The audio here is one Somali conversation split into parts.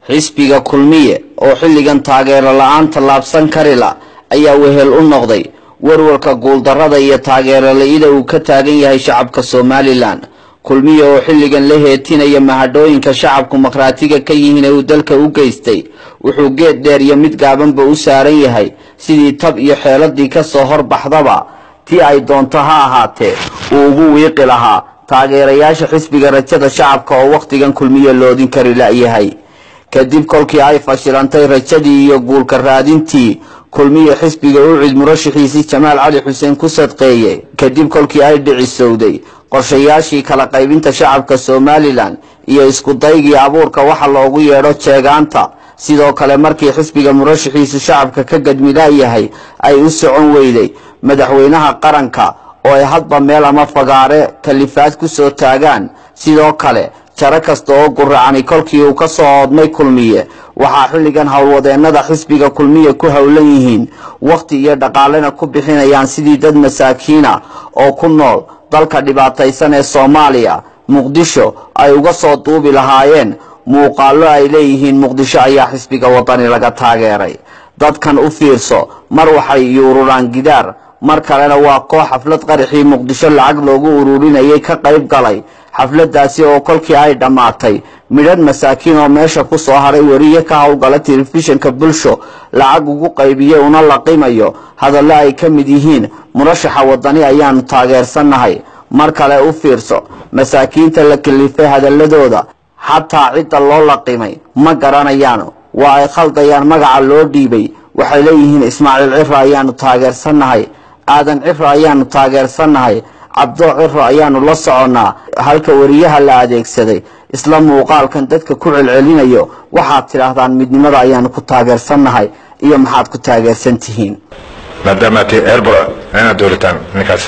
xisbiga kulmiye oo xilligan taageero la-aan tallaabsan kari la ayaa wehel u noqday warwarka guuldarrada iyo taageero la-ida uu ka taagan yahay shacabka somalilan kulmiye oo xilligan la heetinaya mahadhooyinka shacabku makhraatiga ka yihiin ee uu dalka u geystay wuxuu geed dheer iyo mid gaabanba u saaran yahay sidii tab iyo xeeladii ka soo horbaxdaba tii ay doonto ha ahaatee uu ugu wiiqi lahaa taageerayaasha xisbiga rajada shacabka oo wakhtigan kulmiye loodin kari la-yahay kadib kolkii ay fashilantay rajadii iyo guulka raadintii kulmiye xisbiga u cid murashaxiisii jamaal cali xuseen ku sadqeeye kadib kolkii ay dhicisowday qorshayaashii kala qaybinta shacabka somalilan iyo isku daygii abuurka waxa loogu yeedho jeegaanta sidoo kale markii xisbiga murashaxiisu shacabka ka gadmilaayahay ay u socon weyday madaxweynaha qaranka oo ay hadba meel ama fagaare kalifaad ku soo taagaan sidoo kale jaro kasta oo guracani kolkii uu ka soo oodmay kulmiye waxaa xilligan howlwadeennada xisbiga kulmiye ku howlan yihiin wakhti iyo dhaqaalena ku bixinayaan sidii dad masaakiina oo ku nool dalka dhibaataysan ee soomaaliya muqdisho ay uga soo duubi lahaayeen muuqaallo ay leeyihiin muqdisho ayaa xisbiga wadani laga taageeray dadkan u fiirso mar waxay yuururaan gidaar mar kalena waa koox xaflad qaraxii muqdisho lacag loogu ururinayay ka qayb galay xafladaasi oo kolkii ay dhammaatay midhan masaakiin oo meesha ku soo haray weriye ka howlgala telefishinka bulsho lacag ugu qaybiyey una laqimayo hadallo ay ka mid yihiin murashaxa wadani ayaanu taageersannahay mar kale u fiirso masaakiinta la kalifay hadaladooda xataa cidda loo laqimay ma garanayaan waa ay khaldayaan magaca loo dhiibay waxay leeyihiin ismaaciil ciro ayaanu taageersannahay aadan ciro ayaanu taageersannahay cabdoo ciro ayaanu la soconnaa halka weriyaha la adeegsaday isla muuqaalkan dadka ku celcelinayo waxaad tidhaahdaan midnimada ayaanu ku taageersannahay iyo maxaad ku taageersan tihiin maadaama ti erbor inaad dowlataan ninkaas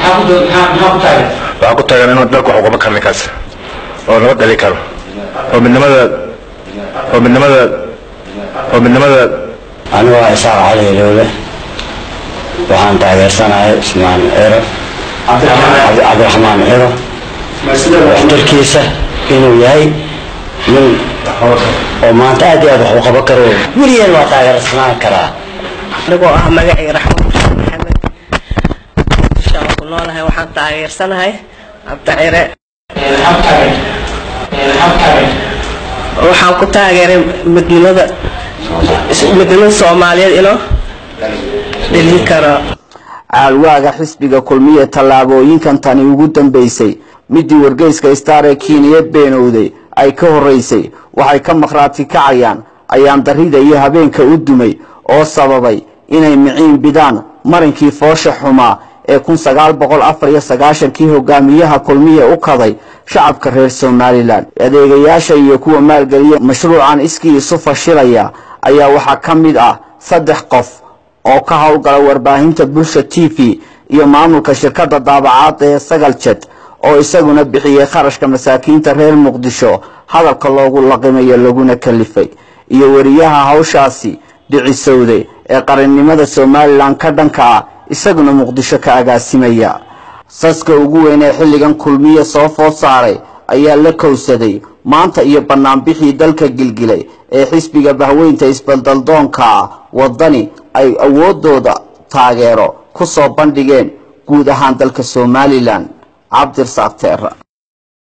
waxaa ku taagan inuu dalku wax uqaban karo ninkaas oo nabad dhali karo oo midnimada oo midnimada oo midnimada anigu waa isaaq cali ilowle waxaan taageersanahay ismaan ciro cabdiraxmaan ciro waxtarkiisa inuu yahay nin oo maanta aad iyo aad wax u qaban karo weligeen waa taageersanaan karaa anigoo ah magacii raxmaan xuseen maxamed inshaan ku noolahay waxaan taageersanahay cabdicire waxaan ku taageeray midnimada midnimada soomaaliyeed inuu dhelin karo caalwaaga xisbiga kulmiye tallaabooyinkan tani ugu dambaysay midii wargeyska star ee kiiniya beenowday ay ka horeysay waxay ka makhraati kacayaan ayaan darrida iyo habeenka u dumay oo sababay inay miciin bidaan marinkii foosha xumaa ee kun sagaal boqol afar iyo sagaashankii hogaamiyaha kulmiye u kaday shacabka reer somalilan adeegayaasha iyo kuwa maalgeliya mashruucan iskii isu fashilaya ayaa waxaa ka mid ah saddex qof oo ka howlgala warbaahinta bulsha t v iyo maamulka shirkadda daabacaadda ee sagal jed oo isaguna bixiyey kharashka masaakiinta reer muqdisho hadalka loogu laqimayo laguna kalifay iyo weriyaha hawshaasi dhicisowday ee qarannimada somalilan ka dhanka ah isaguna muqdisho ka agaasimaya saska ugu weyn ee xilligan kulmiye soo food saaray ayaa la kowsaday maanta iyo bannaanbixii dalka gilgilay ee xisbiga bahweynta isbaldaldoonka ah waddani ay awoodooda taageero ku soo bandhigeen guud ahaan dalka somalilan cabdirasaaq teera